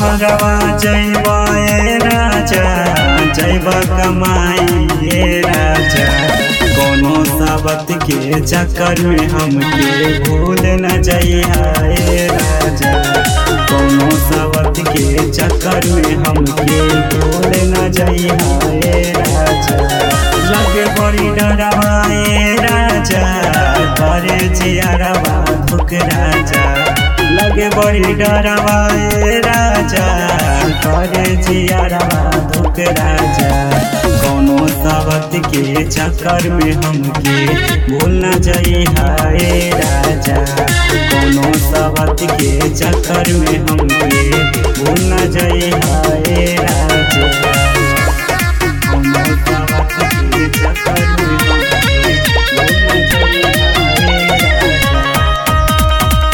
बहरवा जैबा ए राजा जैबा कमाई ए राजा कोनो साबत के चक्कर में हमके भूल न जइहा ए राजा कोनो साबत के चक्कर में हमके भूल न जइहा ए राजा लगे बड़ी डरवा ए राजा करे जियरवा धुक राजा लगे बड़ी डरवा ए राजा करे जियरवा धुक राजा कोनो सावत के चक्कर में हमके भूल न जइहा ए राजा कोनो सावत के चक्कर में हमके भूल न जइहा ए राजा कोनो सावत के चक्कर में हमके भूल न जइहा ए राजा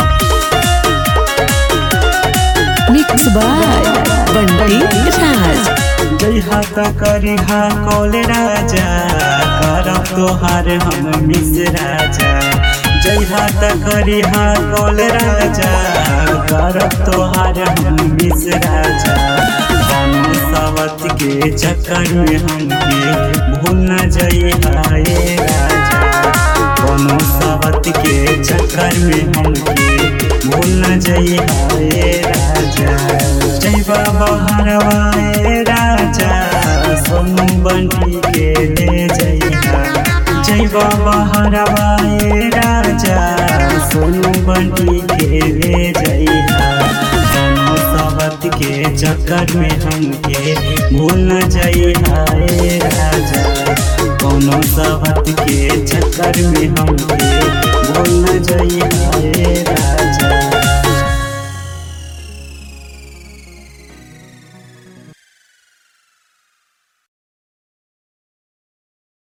मिक्स बाय बंटी राज जय हाथ करिहा कौल राजा करब तोहार हम मिस राजा जय हाथ करिहा कौल राजा करब तोहार हम मिस राजा कोनो सावत के चक्कर में हमके भूल न जइहा ए राजा कोनो सावत के चक्कर में हमके भूल न जइहा ए राजा जय बाबा हरवा ए राजा सोनू बंटी के ले जइहा जय बाबा हरवा ए राजा सोनू बंटी के ले जइहा कोनो सावत के चक्कर में हमके भूल न जइहा ए राजा कोनो सावत के चक्कर में हमके भूल न जइहा ए राजा